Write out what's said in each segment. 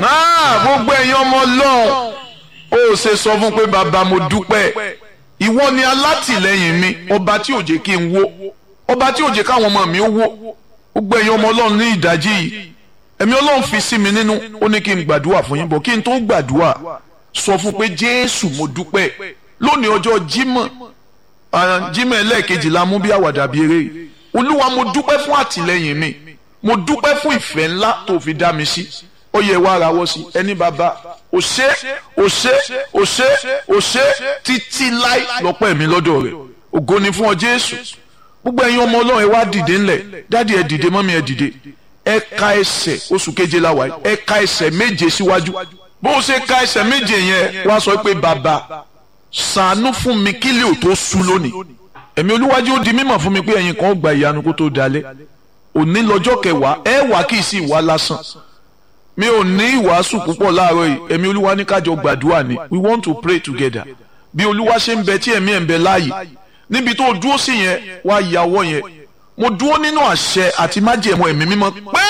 náà gbogbo ẹ̀yin ọmọ ọlọ́run ó ṣe sọ fún pé bàbá mo dúpẹ́ ìwọ ni alátìlẹ́yìn mi ọba tí ò jẹ́ kí n wó ọba tí ò jẹ́ káwọn ọmọ mi ó wó gbogbo ẹ̀yin ọmọ ọlọ́run ní ìdájí yìí ẹ̀mí ọlọ́run fi sí mi nínú ó ní kí n gbàdúrà fún yín bọ̀ kí n tó gbàdúrà sọ fún pé jésù mo dúpẹ́ lónìí ọjọ́ jímọ̀ jímọ̀ ẹlẹ́ẹ̀kejì la mú bí àwàdà bí eré olúwa mo dúpẹ́ fún àtìlẹ́yìn mi mo dúpẹ́ fún ìfẹ́ ńlá tó fi dá mi sí ó yẹ wá arawọ́ sí ẹni bàbá ó ṣé ó ṣé ó ṣé ó ṣé títí láì lọ́pọ̀ ẹ̀mí lọ́dọ̀ rẹ̀ ògo ni fún ọ jésù gbogbo ẹ̀yin ọmọ ọlọ́run ẹ wá dìde ńlẹ̀ dádì ẹ dìde mọ́mí ẹ dìde ẹ ka ẹsẹ̀ oṣù keje la wà ẹ ka ẹsẹ̀ méje síwájú bó o ṣe ka ẹsẹ̀ méje yẹn wá sọ pé bàbá ṣàánú fún mi kílẹ̀ ò tó sú lónìí ẹ̀mí olúwájú ó di mímọ̀ fún mi pé ẹ̀yin kan ó gba ìyanu kó tó dalẹ̀ òní lọ́jọ́ kẹwàá ẹ wà kì í sí ìwà lásán mi ò ní ìwàásù púpọ̀ láàárọ̀ yìí ẹ̀mí olúwa ní kájọ gbàdúrà ni we want to pray together bí olúwa ṣe ń bẹ tí ẹ̀mí ẹ̀ ń bẹ láàyè níbi tó dúró sí yẹn wá yàwọ́ yẹn mo dúró nínú àṣẹ àti májẹ̀mú ẹ̀mí mímọ́ pé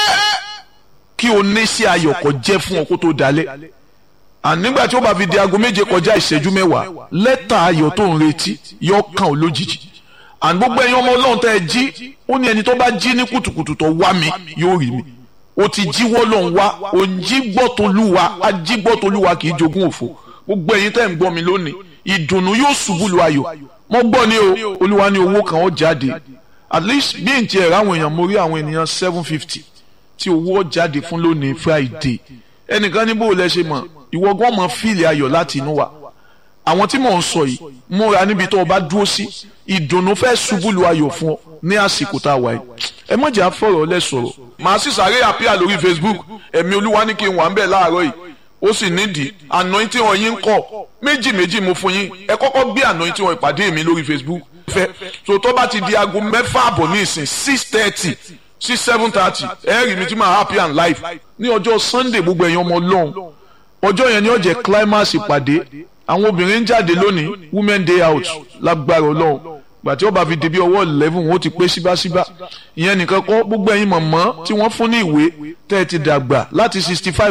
kí o ní sí ayọ̀ kó jẹ́ fún ọ kó tó dalẹ̀ ànígbà tí ó bá fi di aago méje kọjá ìṣẹ́jú mẹ́wàá lẹ́tà ayọ̀ tó ń retí yọ kàn ó lójijì àní gbogbo ẹ̀yin ọmọ ọlọ́run tẹ́ ẹ jí ó ní ẹni tó bá jí ní kùtùkùtù tó wá mi yóò rí mi o ti jíwọ́ lọ́n wá o ń jí gbọ́tolúwa ají gbọ́tolúwa kì í jogún òfo gbogbo ẹ̀yin tẹ́ ń gbọ́ mi lónìí ìdùnnú yóò ṣubú lu ayọ̀ mo gbọ́ ni o olúwa ní owó kan ó jáde at least bí n tiẹ̀ ráwọn èèyàn mo rí àwọn ènìyàn seven fifty tí owó jáde fún lónìí friday ẹnìkan ní bó o lẹ ṣe mọ̀ ìwọ gan mọ̀ fíìlì ayọ̀ láti inú wa àwọn tí mò ń sọ yìí múra níbi tó o bá dúró sí ìdùnnú fẹ́ ṣubú lu ayọ̀ fún ọ ní àsìkò tá a wà yìí ẹ mọ̀ jà fọ̀rọ̀ lẹ sọ̀rọ̀ màá sì sáré àpíà lórí facebook ẹ̀mí olúwa ní kí n wà ń bẹ̀ láàárọ̀ yìí ó sì nídìí anointing wọn yín ń kọ́ méjì méjì mo fún yín ẹ kọ́kọ́ gbé anointing wọn ìpàdé mi lórí facebook fẹ́ so tó bá ti di aago mẹ́fà àbọ̀ ní ìsìn six thirty sí seven thirty ẹ rí mi tí máa happy and live ní ọjọ́ sunday gbogbo ẹ̀yin ọmọ ọlọ́run ọjọ́ yẹn ni ó jẹ́ climax ìpàdé àwọn obìnrin ń jáde lónìí women day out lágbára ọlọ́run gbàtí ó bá fi di bí ọwọ́ eleven wọn ó ti pé síbáṣíbá ìyẹn nìkan kọ́ gbogbo ẹ̀yin mọ̀mọ́ tí wọ́n fún ní ìwé tẹ́ ẹ ti dàgbà láti sixty five